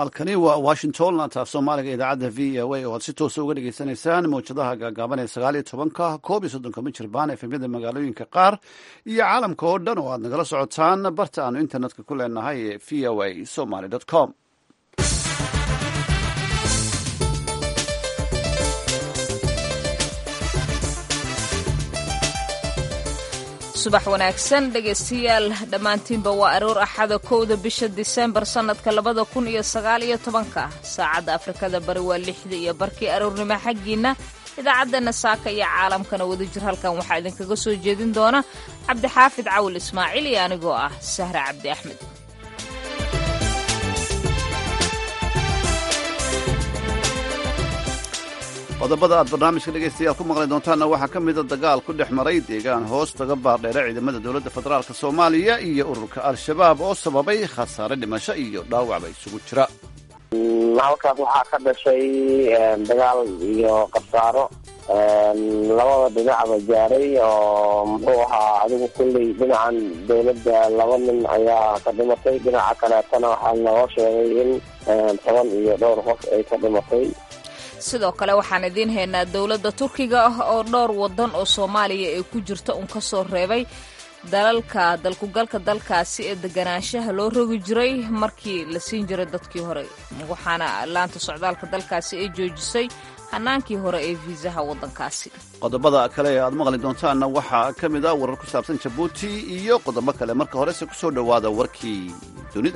halkani waa washington laantaaf soomaaliga idaacadda v o a oo aad si toosa uga dhagaysanaysaan mawjadaha gaagaaban ee sagaal iyo tobanka koob iyo soddonka mijirbaan efemyada magaalooyinka qaar iyo caalamka oo dhan oo aad nagala socotaan barta aanu internetka ku leenahay ee v o a somaly com subax wanaagsan dhegaystayaal dhammaantiinba waa aroor axada kowda bisha disembar sannadka labada kun iyo sagaal iyo tobanka saacadda afrikada bari waa lixda iyo barkii aroornimo xaggiinna idaacaddeena saaka iyo caalamkana wadajir halkan waxaa idinkaga soo jeedin doona cabdixaafid cawil ismaaciil iyo anigoo ah sahra cabdi axmed qodobada aad barnaamijka dhegaystayaal ku maqli doontaanna waxaa ka mida dagaal ku dhex maray deegaan hoos taga baardheere ciidamada dowladda federaalk soomaaliya iyo ururka al-shabaab oo sababay khasaare dhimasho iyo dhaawacba isugu jira halkaas waxaa ka dhashay dagaal iyo khasaaro labada dhinacba gaaray oo muxuu ahaa adigu kulley dhinacan dowladda laba nin ayaa ka dhimatay dhinaca kaleetana waxaa naloo sheegay in toban iyo dhowr qof ay ka dhimatay sidoo kale waxaan idiin haynaa dowladda turkiga ah oo dhowr waddan oo soomaaliya ay ku jirta un ka soo reebay dalalka dalkugalka dalkaasi ee deganaanshaha loo rogi jiray markii la siin jiray dadkii hore waxaana laanta socdaalka dalkaasi ay joojisay hanaankii hore ee fiisaha waddankaasi qodobada kale ee aad maqli doontaanna waxaa ka mid a warar ku saabsan jabuuti iyo qodobo kale marka horese ku soo dhowaada warkii dunida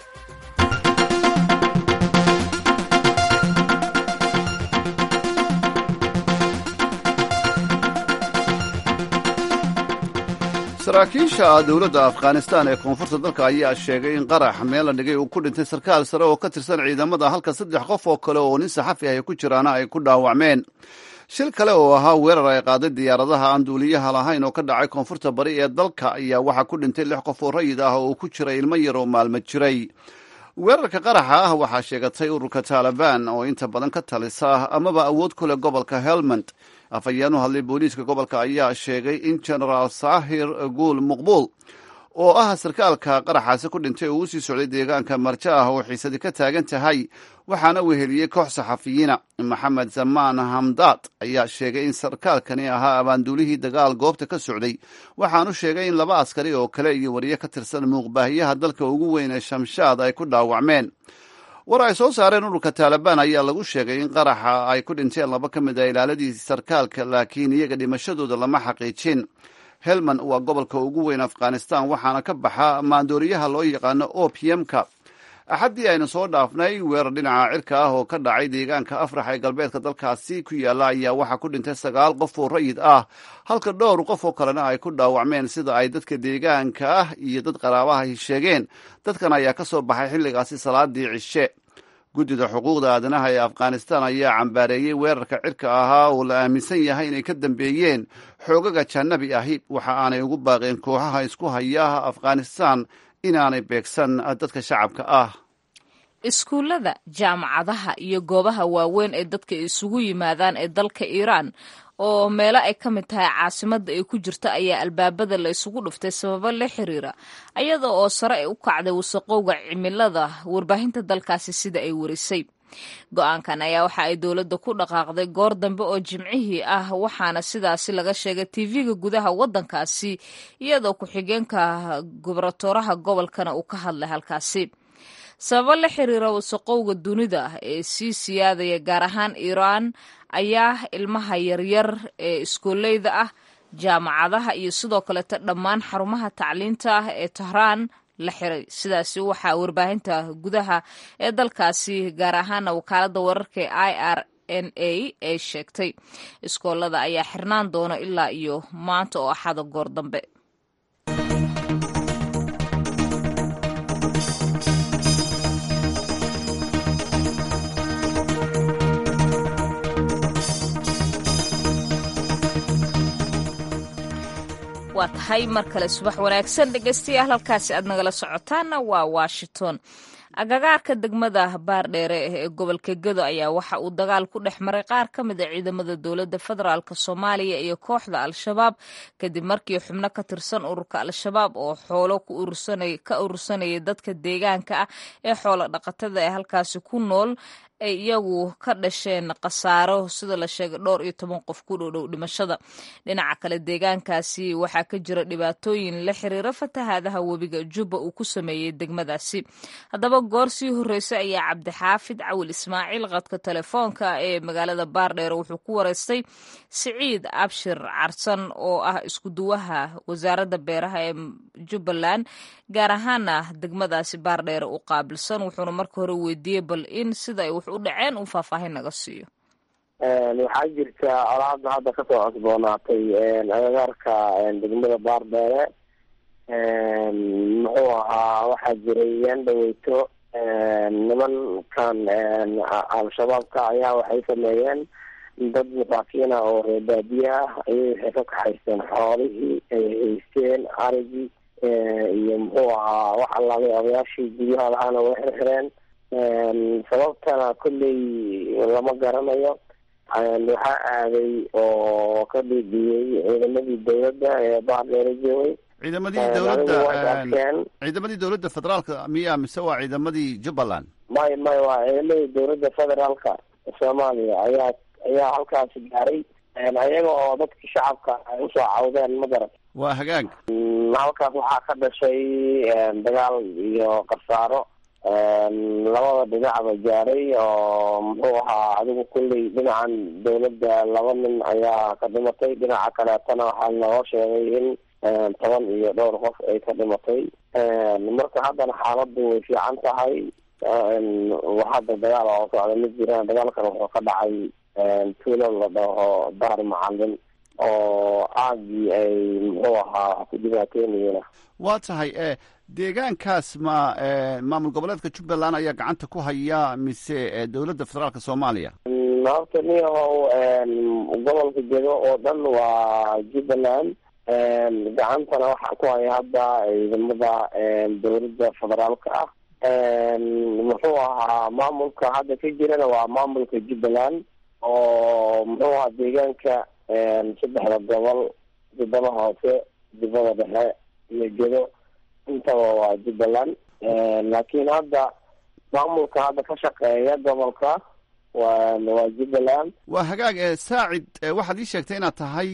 saraakiisha dowladda afghanistan ee koonfurta dalka ayaa sheegay in qarax meel la dhigay uu ku dhintay sarkaal sare oo ka tirsan ciidamada halka saddex qof oo kale oo nin saxafi ah ay ku jiraana ay ku dhaawacmeen shil kale oo ahaa weerar ay qaaday diyaaradaha aan duuliyaha lahayn oo ka dhacay koonfurta bari ee dalka ayaa waxaa ku dhintay lix qof oo rayid ah oo uu ku jiray ilmo yar oo maalmo jiray weerarka qaraxa ah waxaa sheegatay ururka taalibaan oo inta badan ka talisa amaba awood ku leh gobolka helmand afhayeen u hadlay booliiska gobolka ayaa sheegay in genaraal saahir guul muqbuul oo ah sarkaalka qaraxaasi ku dhintay oo uu sii socday deegaanka marjo ah oo xiisadi ka taagan tahay waxaana weheliyey koox saxafiyiina maxamed zamaan hamdaad ayaa sheegay in sarkaalkani ahaa abaanduulihii dagaal goobta ka socday waxaanu sheegay in laba askari oo kale iyo wariye ka tirsan muuqbaahiyaha dalka ugu weyn ee shamshaad ay ku dhaawacmeen war ay soo saareen ururka taalibaan ayaa lagu sheegay in qaraxa ay ku dhinteen laba ka mid a ilaaladii sarkaalka laakiin iyaga dhimashadooda lama xaqiijin helman waa gobolka ugu weyn afghanistan waxaana ka baxa maandooriyaha loo yaqaano opiumka axaddii aynu soo dhaafnay weerar dhinaca cirka ah oo ka dhacay deegaanka afrax ee galbeedka dalkaasi ku yaalla ayaa waxaa ku dhintay sagaal qof oo rayid ah halka dhowr qof oo kalena ay ku dhaawacmeen sida ay dadka deegaanka ah iyo dad qaraabaha sheegeen dadkan ayaa ka soo baxay xilligaasi salaadii cishe guddida xuquuqda aadanaha ee afghanistan ayaa cambaareeyey weerarka cirka ahaa oo la aaminsan yahay inay ka dambeeyeen xoogaga janabi ahi waxa aanay ugu baaqeen kooxaha isku hayaha afghanistan inaanay beegsan dadka shacabka ah iskuullada jaamacadaha iyo goobaha waaweyn ee dadka isugu yimaadaan ee dalka iiraan oo meelo ay ka mid tahay caasimadda ay ku jirta ayaa albaabada la isugu dhuftay sababo la xiriira ayada oo sare ay u kacday wasaqowga cimilada warbaahinta dalkaasi sida ay warisay go-aankan ayaa waxa ay dowladda ku dhaqaaqday goor dambe oo jimcihii ah waxaana sidaasi laga sheegay tv-ga gudaha waddankaasi iyadoo ku-xigeenka gubernatoraha gobolkana uu ka hadlay halkaasi sababo la xiriira wasaqowga dunida ee sii siyaadaya gaar ahaan iiraan ayaa ilmaha yaryar ee iskooleyda ah jaamacadaha iyo sidoo kaleeta dhammaan xarumaha tacliinta ah ee tahraan la xiray sidaasi waxaa warbaahinta gudaha ee dalkaasi gaar ahaana wakaalada wararka ee i r n a ay sheegtay iskoolada ayaa xirnaan doona ilaa iyo maanta oo axada goor dambe waa tahay mar kale subax wanaagsan dhegaystayaal halkaasi aad nagala socotaana waa washington agagaarka degmada baardheere ee gobolka gedo ayaa waxa uu dagaal ku dhex maray qaar ka mid a ciidamada dowladda federaalk soomaaliya iyo kooxda al-shabaab kadib markii xubno ka tirsan ururka al-shabaab oo xoolo ka urursanayay dadka deegaanka ah ee xoolo dhaqatada ee halkaasi ku nool ay iyagu ka dhasheen khasaaro sida la sheegay dhowr iyo toban qof ku dhowdhow dhimashada dhinaca kale deegaankaasi waxaa ka jira dhibaatooyin la xiriira fatahaadaha webiga jubba uu ku sameeyey degmadaasi haddaba goor sii horreysay ayaa cabdixaafid cawil ismaaciil qadka telefoonka ee magaalada baardheere wuxuu ku wareystay siciid abshir carsan oo ah iskuduwaha wasaaradda beeraha ee jubbaland gaar ahaana degmadaasi baardheere u qaabilsan wuxuuna marka hore weydiiyey bal in sida ay wax u dhaceen uu faahfaahin naga siiyo waxaa jirta colaada hadda kasoo cosboonaatay agagaarka degmada baardheere muxuu ahaa waxaa jiray yaan dhaweyto nimankan al-shabaabka ayaa waxay sameeyeen dad masaakiina oo reer baadiye ah ayay waxay ka kaxaysteen xoolihii ay haysteen arigii iyo muxuu ahaa wax allaabay odayaashii guryaha lahaana way xirxireen sababtana kolley lama garanayo waxaa aaday oo ka dhiidhiyey ciidamadii dawladda ee baardheere joogay ciidamadii dowladda ciidamadii dowladda federaalka miya mise waa ciidamadii jubbaland may may waa ciidamadii dowladda federaalka soomaaliya ayaa ayaa halkaasi gaaray ayaga oo dadkii shacabka ay usoo cawdeen ma garat waa hagaag halkaas waxaa ka dhashay dagaal iyo khasaaro labada dhinacba gaaray oo muxuu ahaa adigu kulley dhinacan dawladda laba nin ayaa ka dhimatay dhinaca kaleetana waxaa loo sheegay in toban iyo dhowr qof ay ka dhimatay marka haddana xaaladdu way fiican tahay hadda dagaal oo socda ma jiraan dagaalkan wuxuu ka dhacay tuulo la dhaho daar macalin oo aagii ay muxuu ahaa ku dhibaateenayeen waa tahay deegaankaas ma maamul goboleedka jubbaland ayaa gacanta ku haya mise dowladda federaalka soomaaliya horta niyahow gobolka gedo oo dhan waa jubbaland gacantana waxaa ku haya hadda ciidamada dowladda federaalka ah muxuu ahaa maamulka hadda ka jirana waa maamulka jubbaland oo muxuu ahaa deegaanka saddexda gobol jubbada hoose jubbada dhexe iyo gedo intaba waa jubbaland laakiin hadda maamulka hadda ka shaqeeya gobolka waa waa jubbaland waa hagaag saacid waxaad ii sheegtay inaad tahay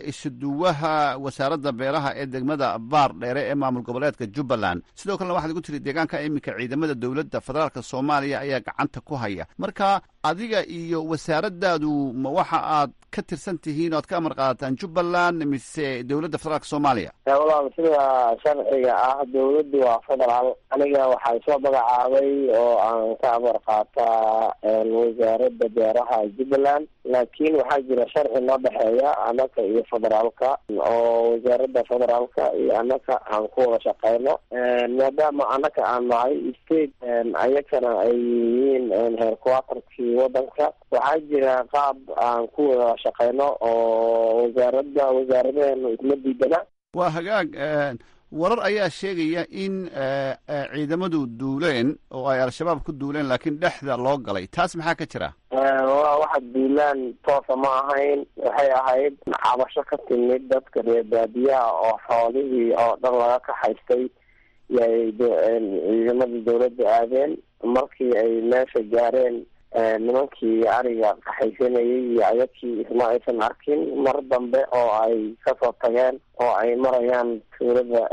isuduwaha wasaaradda beeraha ee degmada baar dheere ee maamul goboleedka jubbaland sidoo kalena waxaad igu tiri deegaanka iminka ciidamada dowladda federaalka soomaaliya ayaa gacanta ku haya marka adiga iyo wasaaraddaadu ma waxa aad ka tirsan tihiin o ad ka amar qaadataan jubbaland mise dowladda federaalka soomaaliya walaal sida sharciga ah dowladdu waa federaal aniga waxaa soo magacaabay oo aan ka amar qaataa wasaaradda beeraha jubbaland laakiin waxaa jira sharci noo dhexeeya anaka iyo federaalka oo wasaaradda federaalka iyo anaka aan ku wada shaqeyno maadaama anaka aan nahay state ayakana ay yihiin heerquaterkii wadanka waxaa jira qaab aan ku wada shaqeyno oo wasaaradda wasaaradaheenu isma diidana waa hagaag warar ayaa sheegaya in ciidamadu duuleen oo ay al-shabaab ku duuleen laakiin dhexda loo galay taas maxaa ka jira waa waxa duulaan toosa ma ahayn waxay ahayd cabasho ka timid dadka reer baadiyaha oo xoolihii oo dhan laga kaxaystay yay ciidamadii dawladda aadeen markii ay meesha gaareen nimankii ariga kaxaysanayay iyo ayadkii isma aysan arkin mar dambe oo ay kasoo tageen oo ay marayaan tuulada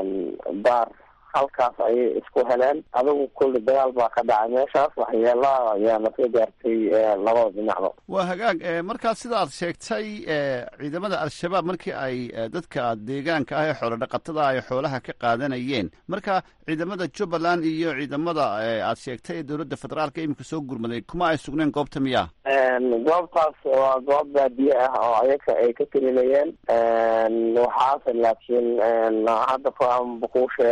baar halkaas ayay isku heleen adigu kulli dagaal baa ka dhacay meeshaas waxyeelaa ayaa lasoo gaartay labada dhinacba waa hagaag markaa sida aad sheegtay ciidamada al-shabaab markii ay dadka deegaanka ah ee xoolo dhaqatada ay xoolaha ka qaadanayeen marka ciidamada jubbaland iyo ciidamada aad sheegtay ee dowladda federaalka iminka soo gurmaday kuma ay sugneen goobta miyaa goobtaas waa goob baadiye ah oo ayaka ay ka telinayeen waxaase laakiin hadda kuu sheegay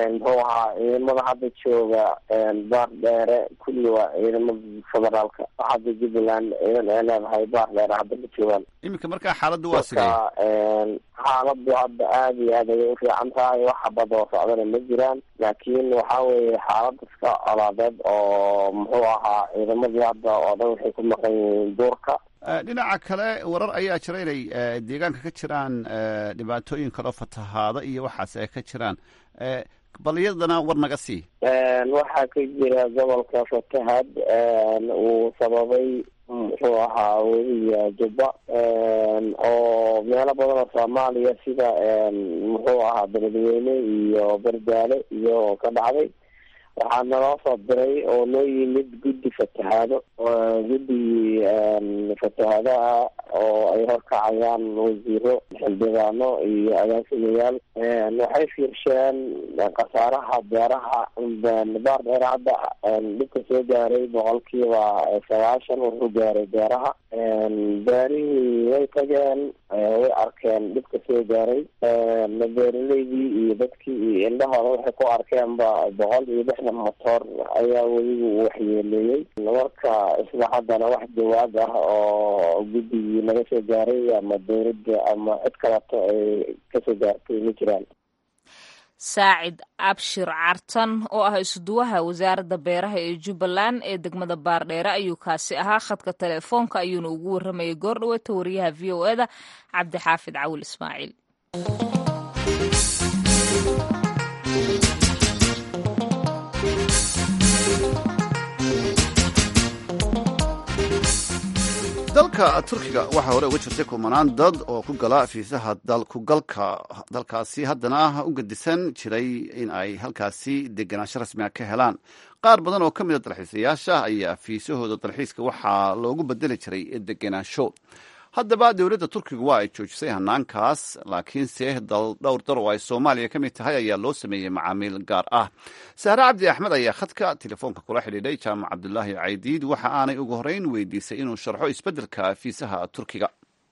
muxuu ahaa ciidamada hadda jooga baar dheere kulli waa ciidamada federaalka hadda jubbaland ciidan ay leedahay baar dheere hadda ma joogaan iminka markaa xaaladdu waa sidee marka xaaladu hadda aada iyo aad ayay ufiican tahay wax badoo socdana ma jiraan laakiin waxa weeye xaalad iska colaadeed oo muxuu ahaa ciidamadii hadda oo dhan waxay ku maqan yihiin duurka dhinaca kale warar ayaa jira inay deegaanka ka jiraan dhibaatooyin kaloo fatahaada iyo waxaas ay ka jiraan bal iyadana war naga sii waxaa ka jira gobolka fatahad uu sababay muxuu ahaa weliga jubba oo meelo badan oo soomaaliya sida muxuu ahaa beledweyne iyo bardaale iyo ka dhacday waxaa naloo soo diray oo noo yimid guddi fatahaado guddigii fatahaadaha oo ay horkacayaan wasiiro xildhibaano iyo agaasimayaal waxay fiirsheen khasaaraha beeraha baar dheer hadda dhibka soo gaaray boqolkiiba sagaashan wuxuu gaaray beeraha beerihii way tageen way arkeen dhibka soo gaaray beeraleydii iyo dadkii iyo indhahooda waxay ku arkeenba boqol iyo lixdan motor ayaa weliba uu waxyeeleeyey marka isla haddana wax jawaab ah oo guddigii naga soo gaaray ama dawladda ama cid kaleto ay kasoo gaartay ma jiraan saacid abshir cartan oo ah isuduwaha wasaaradda beeraha ee jubbaland ee degmada baardheere ayuu kaasi ahaa khadka telefoonka ayuuna ugu warramayay goor dhaweeta wariyaha v o eda cabdixaafid cawil ismaaciil dalka turkiga waxaa hore uga jirtay kumanaan dad oo ku gala fiisaha dalkugalka dalkaasi haddana u gedisan jiray in ay halkaasi degenaansho rasmiga ka helaan qaar badan oo ka mida dalxiisayaasha ayaa fiisahooda dalxiiska waxaa loogu bedeli jiray degenaansho haddaba dowladda turkiga waa ay joojisay hanaankaas laakiinse dhowr dar oo ay soomaaliya ka mid tahay ayaa loo sameeyey macaamiil gaar ah sahre cabdi axmed ayaa khadka telefoonka kula xidhiidhay jaamac cabdulaahi caydiid waxa aanay ugu horeyn weydiisay inuu sharxo isbeddelka fiisaha turkiga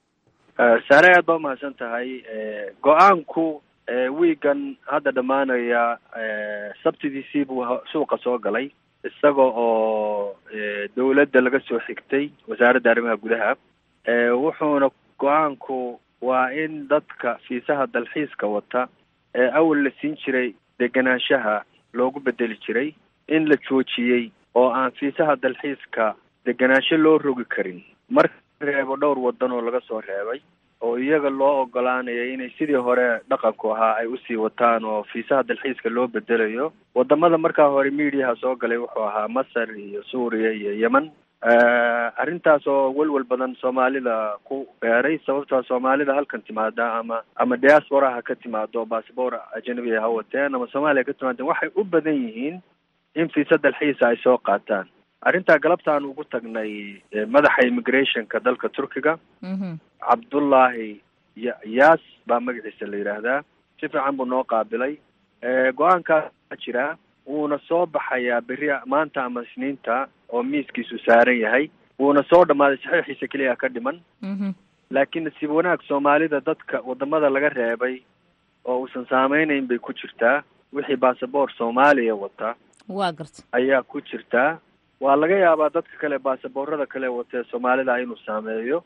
sahre aad baa umahadsan tahay go-aanku wiigan hadda dhammaanaya sabtidiisii buu suuqa soo galay isaga oo dowladda laga soo xigtay wasaaradda arrimaha gudaha wuxuuna go-aanku waa in dadka fiisaha dalxiiska wata ee awal la siin jiray degenaanshaha loogu bedeli jiray in la joojiyey oo aan fiisaha dalxiiska degenaansho loo rogi karin marka reebo dhowr wadan oo laga soo reebay oo iyaga loo ogolaanaya inay sidii hore dhaqanku ahaa ay usii wataan oo fiisaha dalxiiska loo bedelayo wadamada markaa hore mediaha soo galay wuxuu ahaa masar iyo suuriya iyo yemen arrintaas oo welwel badan soomaalida ku beeray sababtaa soomaalida halkan timaada ama ama diaspora ha ka timaado bassabor ajanabiga ha wateen ama soomaaliya ka timaadeen waxay u badan yihiin in fiisa dalxiisa ay soo qaataan arrintaa galabtaan ugu tagnay madaxa immigrationka dalka turkiga cabdullaahi ya yaas baa magaciisa la yidhaahdaa si fiican buu noo qaabilay go-aankaa jira wuuna soo baxayaa beri maanta ama isniinta oo miiskiisu saaran yahay wuuna soo dhammaaday saxiixiisa keliya ka dhiman laakiin nasiib wanaag soomaalida dadka wadamada laga reebay oo uusan saameynayn bay ku jirtaa wixii basaboor soomaaliya wata waa garta ayaa ku jirtaa waa laga yaabaa dadka kale baasaboorada kale watee soomaalida inuu saameeyo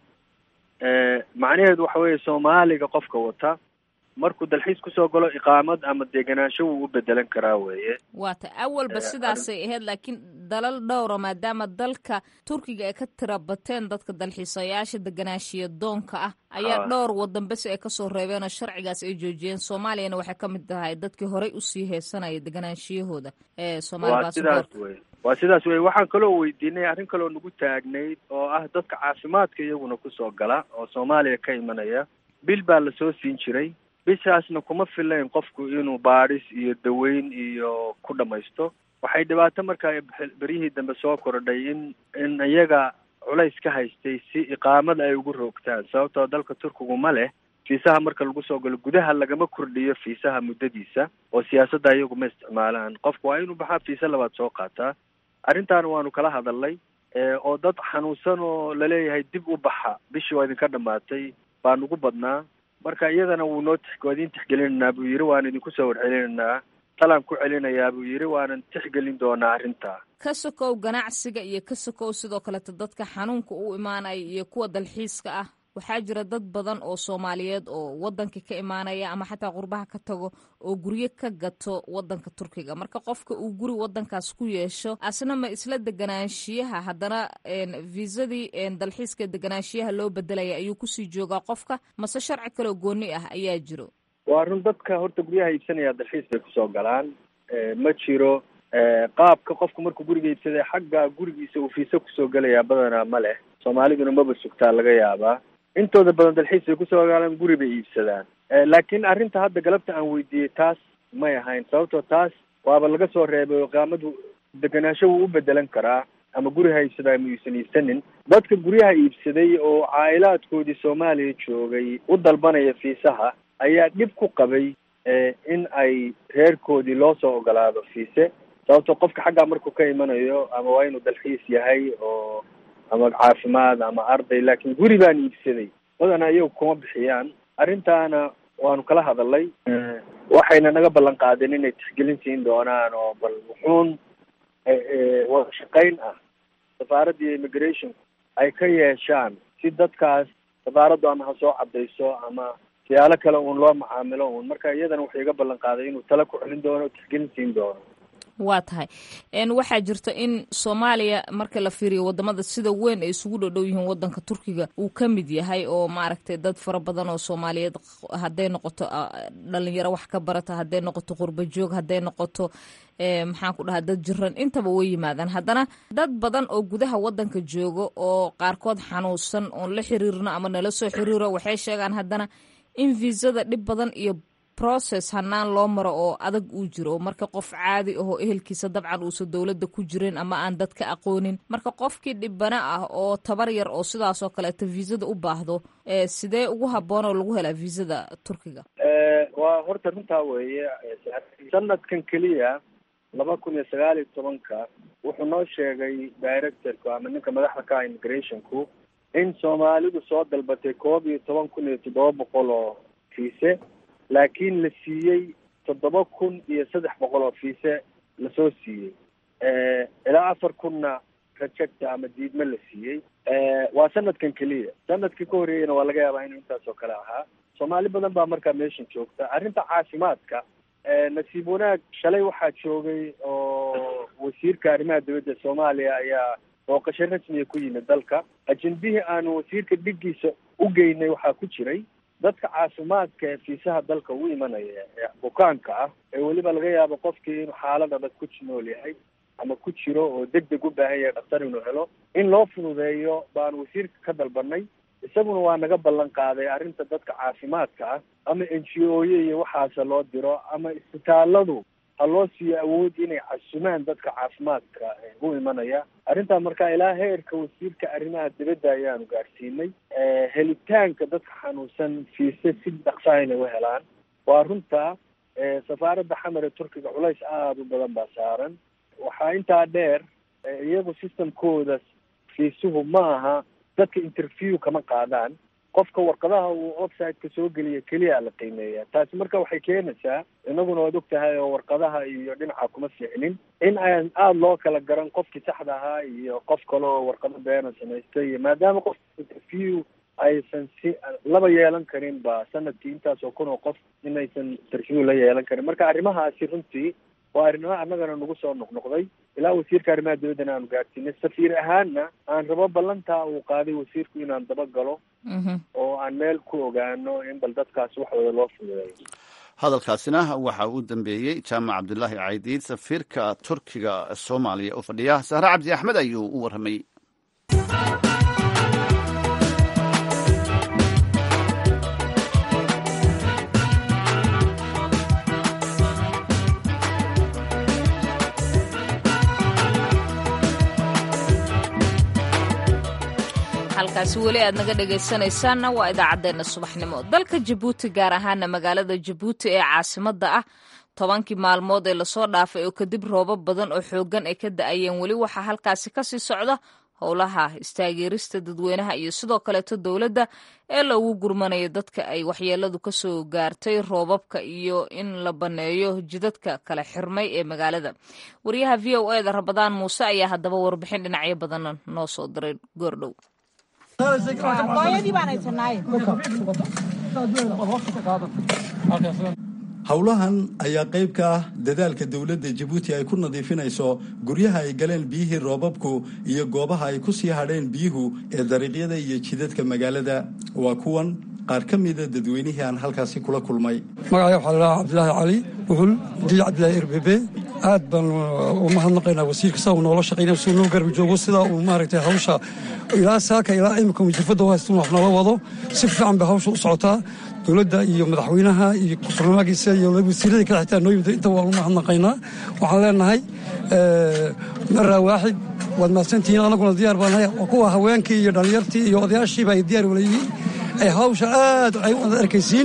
macnaheedu waxa weeye soomaaliga qofka wata markuu dalxiis kusoo galo iqaamad ama degenaansho wuu u bedelan karaa weeye waata awalba sidaasay ahayd laakiin dalal dhowra maadaama dalka turkiga ay ka tira bateen dadka dalxiisayaasha deganaanshiya doonka ah ayaa dhowr wadan bes ay kasoo reebeen oo sharcigaas ay joojiyeen soomaaliyana waxay ka mid tahay dadkii horey usii heesanaya deganaanshiyahooda ee waa sidaas wey waa sidaas wey waxaan kaloo weydiinay arrin kaloo nagu taagnayd oo ah dadka caafimaadka iyaguna kusoo gala oo soomaaliya ka imanaya bil baa lasoo siin jiray bishaasna kuma filayn qofku inuu baadhis iyo daweyn iyo ku dhamaysto waxay dhibaato markaa beryihii dambe soo kordhay in in iyaga culays ka haystay si iqaamad ay ugu roogtaan sababtoo dalka turkigu ma leh fiisaha marka lagu soo galo gudaha lagama kordhiyo fiisaha muddadiisa oo siyaasadda iyagu ma isticmaalaan qofku waa inuu baxaa fiisa labaad soo qaataa arrintaana waanu kala hadalnay oo dad xanuunsan oo laleeyahay dib u baxa bishii waa idinka dhamaatay baa nugu badnaa marka iyadana wuu noo waa idin tixgelinaynaa buu yidhi waan idinku soo warcelinaynaa talaan ku celinayaa buu yidhi waanan tixgelin doonaa arrintaa ka sokow ganacsiga iyo ka sokow sidoo kaleeto dadka xanuunka u imaanaya iyo kuwa dalxiiska ah waxaa jira dad badan oo soomaaliyeed oo wadanka ka imaanaya ama xataa qurbaha ka tago oo guryo ka gato wadanka turkiga marka qofka uu guri wadankaas ku yeesho asna ma isla deganaanshiyaha haddana viisadii dalxiiska deganaanshiyaha loo bedelaya ayuu kusii joogaa qofka mase sharci kaleo gooni ah ayaa jiro waa run dadka horta guryaha iibsanaya dalxiis bay kusoo galaan ma jiro qaabka qofku markuu guriga iibsaday xagga gurigiisa uu fiisa kusoo gelayaa badanaa ma leh soomaaliduna maba sugtaa laga yaabaa intooda badan dalxiis bay kusoo galaan guri bay iibsadaan laakiin arrinta hadda galabta aan weydiiyey taas may ahayn sababtoo taas waaba laga soo reebay qaamadu deganaansho wuu u bedelan karaa ama guri ha iibsadaa ma uusan iibsanin dadka guryaha iibsaday oo caa'ilaadkoodii soomaaliya joogay u dalbanaya fiisaha ayaa dhib ku qabay in ay reerkoodii loo soo ogolaado fiise sababtoo qofka xaggaa markuu ka imanayo ama waa inuu dalxiis yahay oo ama caafimaad ama arday laakiin guri baan iibsaday badanaa iyagu kuma bixiyaan arrintaana waanu kala hadalay waxayna naga ballan qaadeen inay tixgelin siin doonaan oo bal wuxuun wada shaqayn ah safaaradda iyo immigration ay ka yeeshaan si dadkaas safaaraddu ama ha soo cadayso ama siyaalo kale uun loo macaamilo uun marka iyadana wuxuu iga ballan qaaday inuu tala ku celin doono tixgelin siin doono waa tahay waxaa jirta in soomaaliya marka la fiiriyo wadamada sida weyn ay isugu dhodhow yihiin wadanka turkiga uu ka mid yahay oo maaragtay dad fara badan oo soomaaliyeed hadday noqoto dhalinyaro wax ka barata hadday noqoto qurba joog hadday noqoto maxaan ku dhahaa dad jiran intaba way yimaadaan haddana dad badan oo gudaha wadanka jooga oo qaarkood xanuunsan oon la xiriirno ama nala soo xiriiro waxay sheegaan haddana in viisada dhib badan iyo process hanaan loo maro oo adag uu jiro marka qof caadi ahoo ehelkiisa dabcan uusan dowladda ku jirin ama aan dadka aqoonin marka qofkii dhibana ah oo tabar yar oo sidaas oo kaleeto viisada u baahdo sidee ugu habboon oo lagu helaa viisada turkiga waa horta runtaa weeye sanadkan keliya laba kun iyo sagaal iyo tobanka wuxuu noo sheegay directorku ama ninka madaxda ka ah immigrationku in soomaalidu soo dalbatay koob iyo toban kun iyo toddoba boqol oo fiise laakiin la siiyey toddoba kun iyo saddex boqol oo fiise lasoo siiyey ilaa afar kunna rajecta ama diidme la siiyey waa sanadkan keliya sanadkii ka horreeyeyna waa laga yaabaa inuu intaas oo kale ahaa soomaali badan baa markaa meeshan joogta arrinta caafimaadka nasiib wanaag shalay waxaa joogay oo wasiirka arrimaha dowladda soomaaliya ayaa booqasho rasmiya ku yimid dalka ajendihii aanu wasiirka dhiggiisa u geynay waxaa ku jiray dadka caafimaadka ee fiisaha dalka u imanaya ee bukaanka ah ee weliba laga yaabo qofkii inuu xaalad adag ku nool yahay ama ku jiro oo deg deg u baahan yahay dhaktar inuu helo in loo fududeeyo baanu wasiirka ka dalbanay isaguna waa naga ballan qaaday arrinta dadka caafimaadka ah ama n g o ya iyo waxaase loo diro ama isbitaaladu ha loo siiyo awood inay casumaan dadka caafimaadka u imanaya arrintaa marka ilaa heerka wasiirka arrimaha dibadda ayaanu gaadhsiinay helitaanka dadka xanuunsan fiise si dhaqsaha inay u helaan waa runta safaaradda xamar ee turkiga culays aada u badan baa saaran waxaa intaa dheer iyagu systemkooda fiisuhu ma aha dadka interview kama qaadaan qofka warqadaha uu website-ka soo geliya keliya la qiimeeya taasi marka waxay keenaysaa inaguna waad og tahay oo warqadaha iyo dhinaca kuma fiicnin in aan aada loo kala garan qofkii saxda ahaa iyo qof kale oo warqado beena samaystay iyo maadaama qof interview aysan si laba yeelan karin ba sanadkii intaas oo kun oo qof inaysan interview la yeelan karin marka arrimahaasi runtii waa arrimaha annagana nagu soo noqnoqday ilaa wasiirka arrimaha dibaddana aanu gaadhsiinay safiir ahaanna aan rabo ballantaa uu qaaday wasiirku inaan daba galo oo aan meel ku ogaano in bal dadkaas waxooda loo fududeeyo hadalkaasina waxa uu dambeeyey jaamac cabdulaahi caydiid safiirka turkiga soomaaliya u fadhiya sahre cabdi axmed ayuu u warramay halkaasi weli aad naga dhegaysanaysaanna waa idaacaddeenna subaxnimo dalka jabuuti gaar ahaana magaalada jabuuti ee caasimadda ah tobankii maalmood ee lasoo dhaafay oo kadib roobab badan oo xooggan ay ka da-ayeen weli waxaa halkaasi kasii socda howlaha istaageerista dadweynaha iyo sidoo kaleeto dowladda ee loogu gurmanayo dadka ay waxyeeladu ka soo gaartay roobabka iyo in la banneeyo jidadka kala xirmay ee magaalada wariyaha v o eda rabadaan muuse ayaa haddaba warbixin dhinacyo badanna noo soo diray goordhow howlahan ayaa qayb ka ah dadaalka dowladda jabuuti ay ku nadiifinayso guryaha ay galeen biyihii roobabku iyo goobaha ay ku sii hadheen biyuhu ee dariiqyada iyo jidadka magaalada waa kuwan qaar ka mida dadweynihii aan halkaasi kula kulmay magacay waxaa ladhahaa cabdilaahi cali wuxul diic cabdilaahi irbebe aad baan u mahadnaqaynaa wasiirka saa uu noola shaqaynaya suu noo garbi joogo sidaa uu maaragtay hawsha ilaa saaka ilaa imika wajifadda u haystun wax noola wado si fiican bay hawsha u socotaa dowladda iyo madaxweynaha iyo barnaamijkiisa iyo wasiirada kale xitaa noo yimid inta waan u mahadnaqaynaa waxaan leenahay maraa waaxid waad mahadsantihiin anaguna diyaar baan nahay kuwa haweenkii iyo dhallinyartii iyo odayaashiiba ay diyaar wala yihiin ay hawsha aad ay u arkaysiin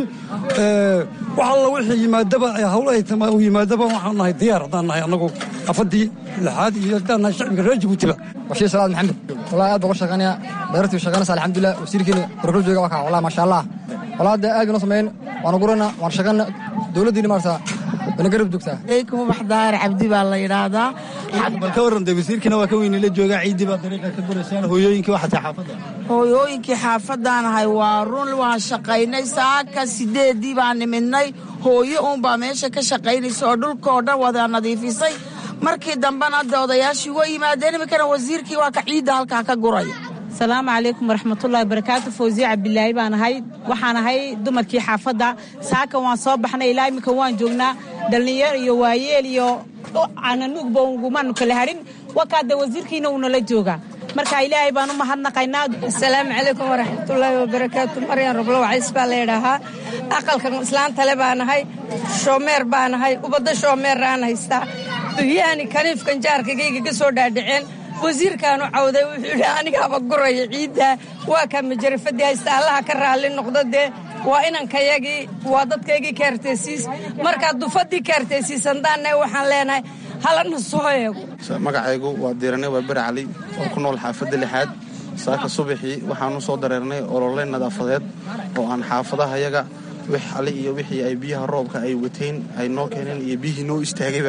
wax alla wixii yimaadaba hawlo ay u yimaadaba waxaan nahay diyaar haddaan nahay annagu afadii lixaad iyo haddaan nahay shacbiga reer jabuutiba bashiir salaad maxamed wallahi aad baan uga shaqaynaya dayartii shaqaynaysa alxamdulilah wasiirkiina barkul jooga waa kaa wallahi maasha allah wallahi hadda aad baan u samayn waan gurana waan shaqayna dowladdiina maarta wana garab joogtaa eykum waxdaar cabdi baa la yidhaahdaa bal ka warran dee wasiirkina waa ka weyni la joogaa ciiddii baa dariiqa ka guraysaan hooyooyinkii waxatay xaafadda hooyooyinkii xaafaddaanahay waa run waan shaqaynay saaka sideeddii baan nimidnay hooyo uunbaa meesha ka shaqaynaysa oo dhulkoo dhan wada nadiifisay markii dambena hadda odayaashii waa yimaadeen iminkana wasiirkii waa ka ciidda halkaa ka guraya asalaamu calaykum waraxmatullahi barakaatu fawsiye cabdilaahi baan ahay waxaan ahay dumarkii xaafadda saaka waan soo baxnay ilaa iminka waan joognaa dhallinyar iyo waayeel iyo cananuugba ugumaanu kala harin wakaada wasiirkiina uunala joogaa marka ilaahay baan u mahadnaqaynaa asalaamu calaykum waraxmatullaahi wabarakaatu maryan roblo wacays baa la yidhaahaa aqalkan islaantale baanahay shoomeer baanahay ubadda shoomeeraan haystaa biyahani kaniifkan jaarkagayga ka soo dhaadhaceen wasiirkaanu cawday wuxuu yidhi anigaaba guraya ciidda waa kaa majarafadii haysta allaha ka raalli noqdo dee waa inankayagii waa dadkaygii kaartaysiis markaa dufadii kaartaysiisandaanna waxaan leenahay halana soo eego magacaygu waa diirane waa beri cali oo ku nool xaafadda lixaad saaka subaxii waxaanu soo dareernay olole nadaafadeed oo aan xaafadahayaga wix ali iyo wixii ay biyaha roobka ay wateen ay noo keeneen iyo biyihii noo istaagayba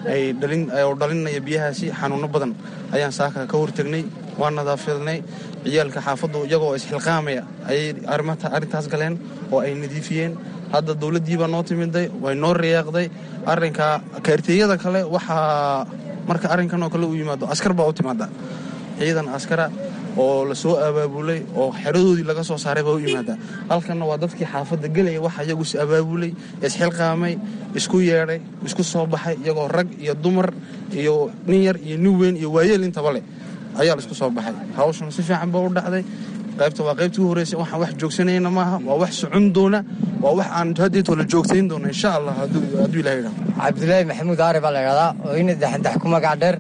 oo dhalinaya biyahaasi xanuuno badan ayaan saaka ka hortegnay waa nadaafadnay ciyaalka xaafaddu iyagoo isxilqaamaya ayay arrintaas galeen oo ay nadiifiyeen hadda dowladdiibaa noo timiday way noo riyaaqday arrinka kaarteeyada kale waxaa marka arrinkan oo kale u yimaado askar baa u timaada ciidan askara oo la soo abaabulay oo xeradoodii laga soo saaray baa u yimaada halkanna waa dadkii xaafadda gelaya waxa iyagu is abaabulay isxilqaamay isku yeedhay isku soo baxay iyagoo rag iyo dumar iyo nin yar iyo nin weyn iyo waayeel intaba leh ayaa la isku soo baxay hawshuna si fiican baa u dhacday qaybta waa qaybtii u horreysay waxaan wax joogsanayna maaha waa wax socon doona waa wax aan haddeetoo la joogtayn doona insha allah hadduu ilaha yidhaho cabdilaahi maxamuud aari baa la idhahdaa oo ina daxandax ku magac dheer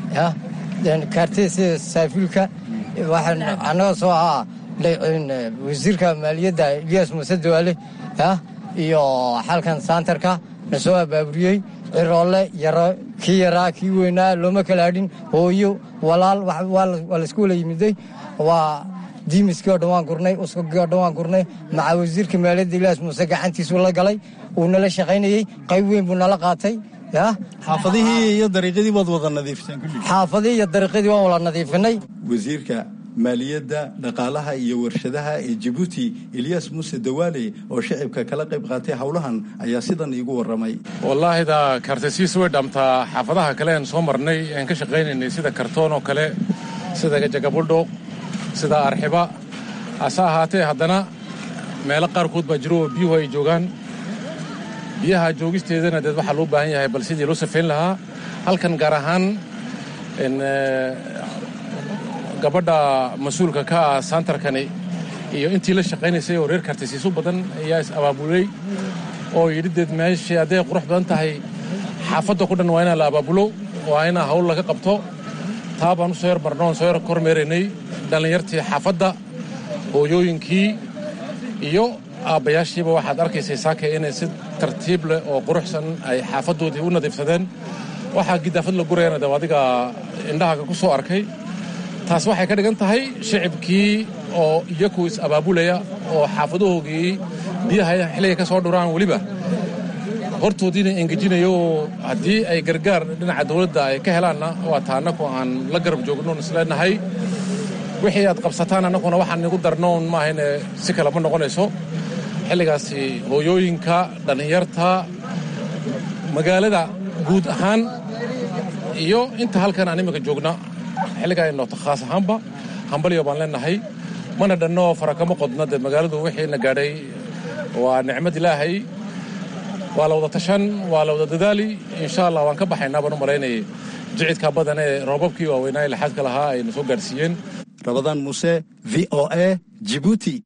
kaartida sida saafiilka waxaan annaga soo ahaa wasiirka maaliyadda ilyas muuse dawaale iyo xalkan saantarka na soo abaaburiyey ciroole yaro kii yaraa kii weynaa looma kala hadhin hooyo walaal waa laysku wala yimiday waa diimiskii oo dhan waan gurnay uskagii oo dhan waan gurnay maca wasiirka maaliyadda ilyas muuse gacantiisuu la galay uu nala shaqaynayey qayb weyn buu nala qaatay xaafadihii iyo dariiqyadii waad wada nadiifiseen xaafadihii iyo dariiqyadii waan wada nadiifinay wasiirka maaliyadda dhaqaalaha iyo warshadaha ee jabuuti ilyas muuse dawaale oo shacibka kala qayb qaatay howlahan ayaa sidan iigu warramay wallaahida kaartaysiis way dhaamtaa xaafadaha kale aan soo marnay aan ka shaqaynaynay sida kartoon oo kale sida jagabudho sida arxiba hase ahaatee haddana meelo qaarkood baa jiro oo biyuhu ay joogaan biyaha joogisteedana deed waxaa loo baahan yahay bal sidii loo safayn lahaa halkan gaar ahaan gabadha mas-uulka ka ah saantarkani iyo intii la shaqaynaysay oo reer kaartaysiisu badan ayaa is abaabulay oo yidhi deed meeshii hadday qurux badan tahay xaafadda ku dhan waa inaa la abaabulo waa inaa hawl laga qabto taa baan u soo yar marno oon soo yar kormeeraynay dhallinyartii xaafadda hooyooyinkii iyo aabbayaashiiba waxaad arkaysay saaka inay si tartiib leh oo quruxsan ay xaafaddoodii u nadiifsadeen waxaa gidaafad la gurayana de adiga indhahaga ku soo arkay taas waxay ka dhigan tahay shicibkii oo iyaku is abaabulaya oo xaafadahoogii biyaha xilliga ka soo dhuraan weliba hortoodiina engejinayo haddii ay gargaar dhinaca dawladda ay ka helaanna waa taa annaku aan la garab joognoon isleenahay wixii aad qabsataan annaguna waxaan igu darnoon maahayne si kale ma noqonayso xilligaasi hooyooyinka dhallinyarta magaalada guud ahaan iyo inta halkan aan iminka joogna xilligaa noota khaas ahaanba hambalyo baan leenahay mana dhanno farakama qodna dee magaaladu wixiina gaadhay waa nicmad ilaahay waa la wada tashan waa la wada dadaali insha allah waan ka baxaynaa baan u malaynayay jicidka badan ee roobabkii waaweynaa ee laxaadka lahaa ayna soo gaadhsiiyeen rabadaan muuse v o a jibuuti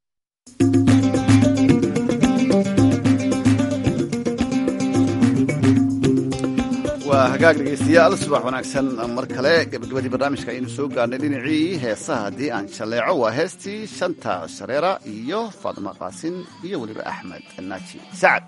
waa hagaag dhegaystayaal subax wanaagsan mar kale gabagabadii barnaamijka aynu soo gaarnay dhinacii heesaha haddii aan jalleeco waa heestii shanta shareera iyo faadma qaasin iyo weliba axmed naaji sacad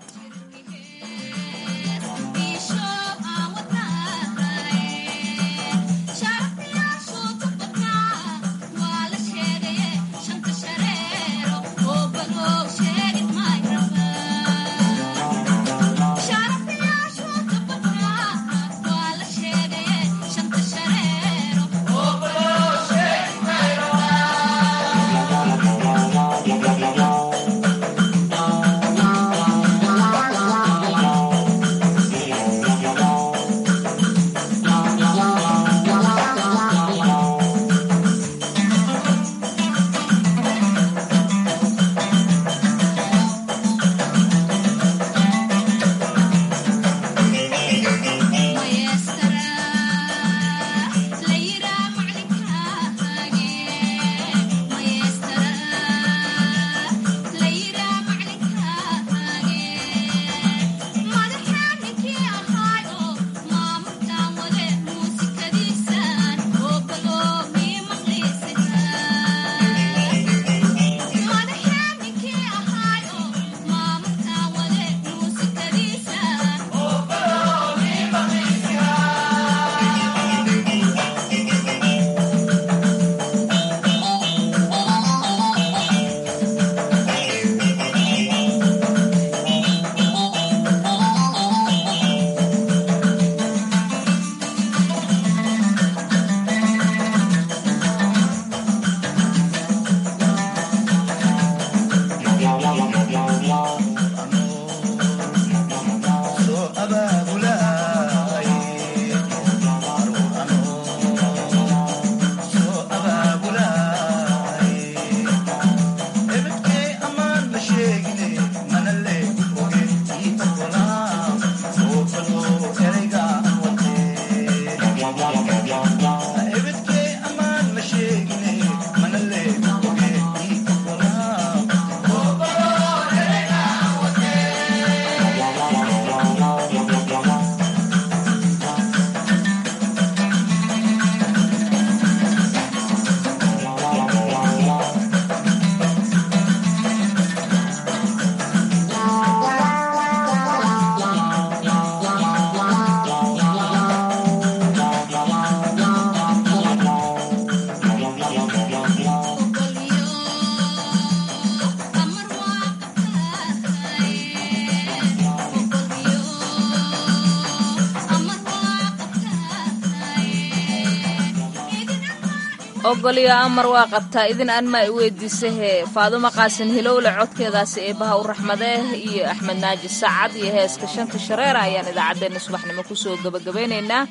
ogolyo amar waa qabtaa idin aan maa i weydiisahe faadumo qaasin hilowle codkeedaasi eebaha u raxmadee iyo axmed naaji sacad iyo heeska shanta shareera ayaan idaacaddeenna subaxnimo kusoo gabagabeynaynaa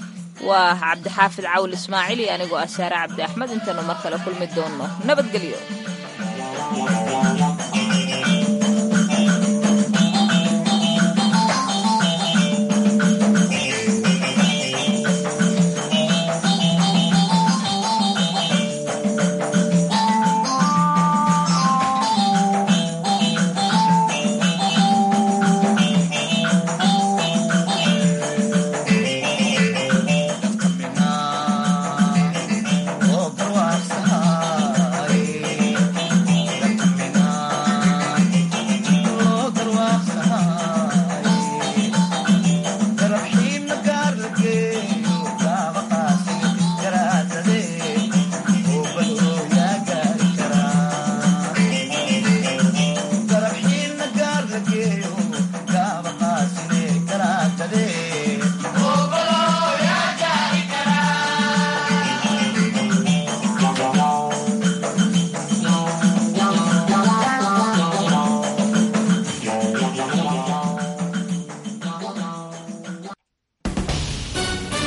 waa cabdixaafid cawl ismaaciil iyo anigoo ah saare cabdi axmed intaynu mar kale kulmi doonno nabadgelyo